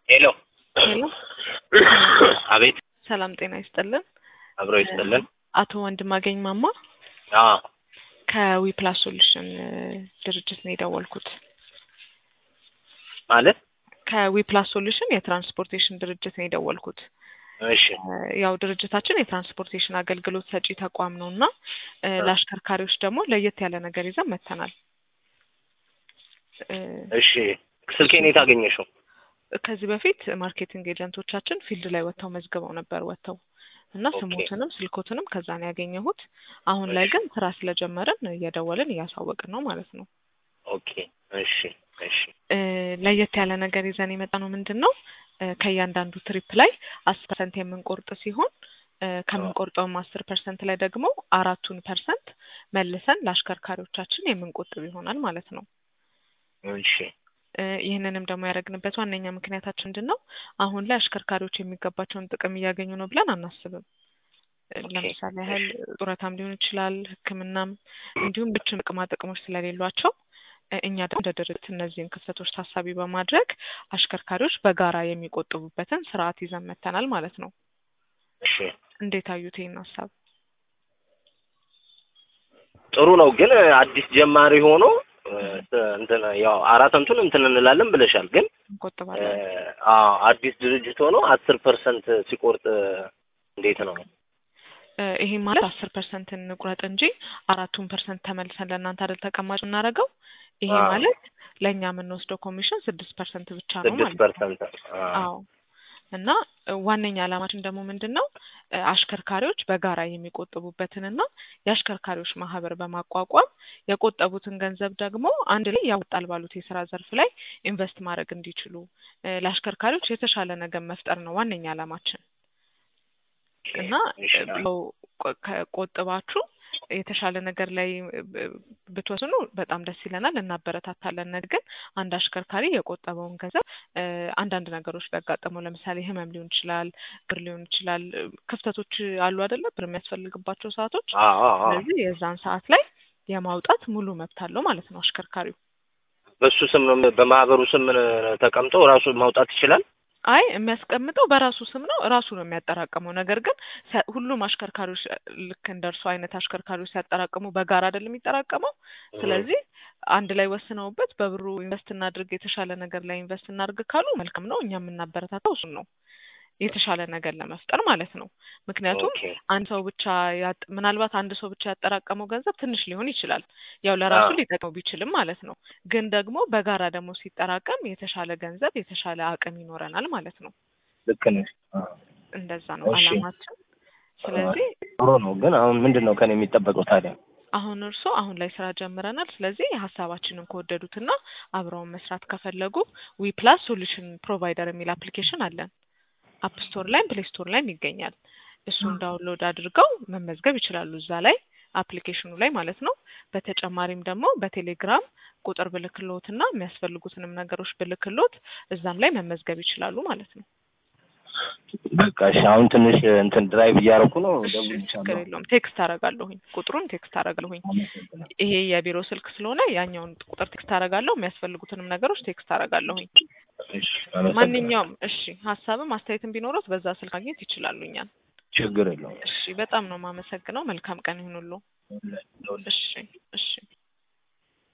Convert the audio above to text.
ሄሎ ሄሎ አቤት ሰላም ጤና ይስጥልን። አብሮ ይስጥልን። አቶ ወንድማገኝ ማማ አዎ ከዊፕላስ ሶሉሽን ድርጅት ነው የደወልኩት። ማለት ከዊፕላስ ሶሉሽን የትራንስፖርቴሽን ድርጅት ነው የደወልኩት። እሺ ያው ድርጅታችን የትራንስፖርቴሽን አገልግሎት ሰጪ ተቋም ነው እና ለአሽከርካሪዎች ደግሞ ለየት ያለ ነገር ይዘን መጥተናል። እሺ ስልኬን የት አገኘሽው? ከዚህ በፊት ማርኬቲንግ ኤጀንቶቻችን ፊልድ ላይ ወጥተው መዝግበው ነበር ወጥተው እና ኦኬ። ስሞትንም ስልኮትንም ከዛ ነው ያገኘሁት። አሁን ላይ ግን ስራ ስለጀመርን እየደወልን እያሳወቅን ነው ማለት ነው። ኦኬ እሺ እሺ እ ለየት ያለ ነገር ይዘን የመጣ ነው ምንድን ነው እ ከእያንዳንዱ ትሪፕ ላይ አስር ፐርሰንት የምንቆርጥ ሲሆን እ ከምንቆርጠውም አስር ፐርሰንት ላይ ደግሞ አራቱን ፐርሰንት መልሰን ለአሽከርካሪዎቻችን የምንቆጥብ ይሆናል ማለት ነው። እሺ እ ይህንንም ደግሞ ያደረግንበት ዋነኛ ምክንያታችን ምንድን ነው? አሁን ላይ አሽከርካሪዎች የሚገባቸውን ጥቅም እያገኙ ነው ብለን አናስብም። እ ኦኬ። ለምሳሌ ያህል ጡረታም ሊሆን ይችላል፣ ሕክምናም እንዲሁም ብቻ ጥቅማ ጥቅሞች ስለሌሏቸው እ እኛ ደግሞ እንደ ድርጅት እነዚህን ክፍተቶች ታሳቢ በማድረግ አሽከርካሪዎች በጋራ የሚቆጥቡበትን ስርዓት ይዘን መጥተናል ማለት ነው። እሺ እንዴት አዩት ይህን ሀሳብ? ጥሩ ነው ግን አዲስ ጀማሪ ሆኖ እ እንትን ያው አራት እንትን እንትን እንላለን ብለሻል ግን እ እንቆጥባለን። አዎ አዲስ ድርጅት ሆኖ አስር ፐርሰንት ሲቆርጥ እንዴት ነው? እ ይሄ ማለት አስር ፐርሰንት እንቁረጥ እንጂ አራቱን ፐርሰንት ተመልሰን ለእናንተ አይደል ተቀማጭ የምናደርገው። ይሄ አዎ። ማለት ለእኛ የምንወስደው ኮሚሽን ስድስት ፐርሰንት ብቻ ነው ስድስት ማለት ነው። ፐርሰንት አዎ እና እ ዋነኛ ዓላማችን ደግሞ ምንድን ነው እ አሽከርካሪዎች በጋራ የሚቆጥቡበትንና የአሽከርካሪዎች ማህበር በማቋቋም የቆጠቡትን ገንዘብ ደግሞ አንድ ላይ ያወጣል ባሉት የስራ ዘርፍ ላይ ኢንቨስት ማድረግ እንዲችሉ እ ለአሽከርካሪዎች የተሻለ ነገር መፍጠር ነው ዋነኛ ዓላማችን እና እሺ እ ያው ቆ- ከቆጥባችሁ የተሻለ ነገር ላይ ብ- ብትወስኑ በጣም ደስ ይለናል፣ እናበረታታለን። ነገር ግን አንድ አሽከርካሪ የቆጠበውን ገንዘብ እ አንዳንድ ነገሮች ቢያጋጥመው ለምሳሌ ህመም ሊሆን ይችላል፣ ብር ሊሆን ይችላል፣ እ ክፍተቶች አሉ አይደለ? ብር የሚያስፈልግባቸው ሰዓቶች። አዎ አዎ አዎ ስለዚህ የዛን ሰዓት ላይ የማውጣት ሙሉ መብት አለው ማለት ነው አሽከርካሪው። በሱ ስም ነው በማህበሩ ስም ተቀምጦ ራሱ ማውጣት ይችላል። አይ የሚያስቀምጠው በራሱ ስም ነው፣ ራሱ ነው የሚያጠራቅመው። ነገር ግን ሲያ- ሁሉም አሽከርካሪዎች እ ልክ እንደ እርሱ አይነት አሽከርካሪዎች ሲያጠራቅሙ በጋራ አይደለም የሚጠራቀመው። ስለዚህ አንድ ላይ ወስነውበት በብሩ ኢንቨስት እናድርግ፣ የተሻለ ነገር ላይ ኢንቨስት እናድርግ ካሉ መልካም ነው። እኛ የምናበረታታው እሱን ነው፣ የተሻለ ነገር ለመፍጠር ማለት ነው። ምክንያቱም ኦኬ አንድ ሰው ብቻ ያጥ- ምናልባት አንድ ሰው ብቻ ያጠራቀመው ገንዘብ ትንሽ ሊሆን ይችላል፣ ያው ለራሱ አዎ። ሊጠቅመው ቢችልም ማለት ነው። ግን ደግሞ በጋራ ደግሞ ሲጠራቀም የተሻለ ገንዘብ የተሻለ አቅም ይኖረናል ማለት ነው። ልክ ነሽ። አዎ። እንደዛ ነው እሺ። አላማችን። ስለዚህ ጥሩ ነው ግን አሁን ምንድን ነው ከኔ የሚጠበቀው ታዲያ? አሁን እርስዎ አሁን ላይ ስራ ጀምረናል። ስለዚህ ሀሳባችንን ከወደዱትና አብረውን መስራት ከፈለጉ ዊ ፕላስ ሶሉሽን ፕሮቫይደር የሚል አፕሊኬሽን አለን። አፕ ስቶር ላይም ፕሌይ ስቶር ላይም ይገኛል። እሱን ዳውንሎድ አድርገው መመዝገብ ይችላሉ እዛ ላይ አፕሊኬሽኑ ላይ ማለት ነው። በተጨማሪም ደግሞ በቴሌግራም ቁጥር ብልክሎትና የሚያስፈልጉትንም ነገሮች ብልክሎት እዛም ላይ መመዝገብ ይችላሉ ማለት ነው። በቃ እሺ አሁን ትንሽ እንትን ድራይቭ እያደረኩ ነው። እሺ ችግር እደውልልሻለሁ። የለውም። ቴክስት አደርጋለሁኝ ቁጥሩን ቴክስት አደርጋለሁኝ። አመሰግናለሁ። ይሄ የቢሮ ስልክ ስለሆነ ያኛውን ቁጥር ቴክስት አደርጋለሁ። የሚያስፈልጉትንም ነገሮች ቴክስት አደርጋለሁኝ። እሺ አመሰግናለሁ። ማንኛውም እሺ ሀሳብም አስተያየትም ቢኖሩት በዛ ስልክ ማግኘት ይችላሉ እኛን። ችግር የለውም። እሺ በጣም ነው የማመሰግነው። መልካም ቀን ይሁንሉ። እሺ እሺ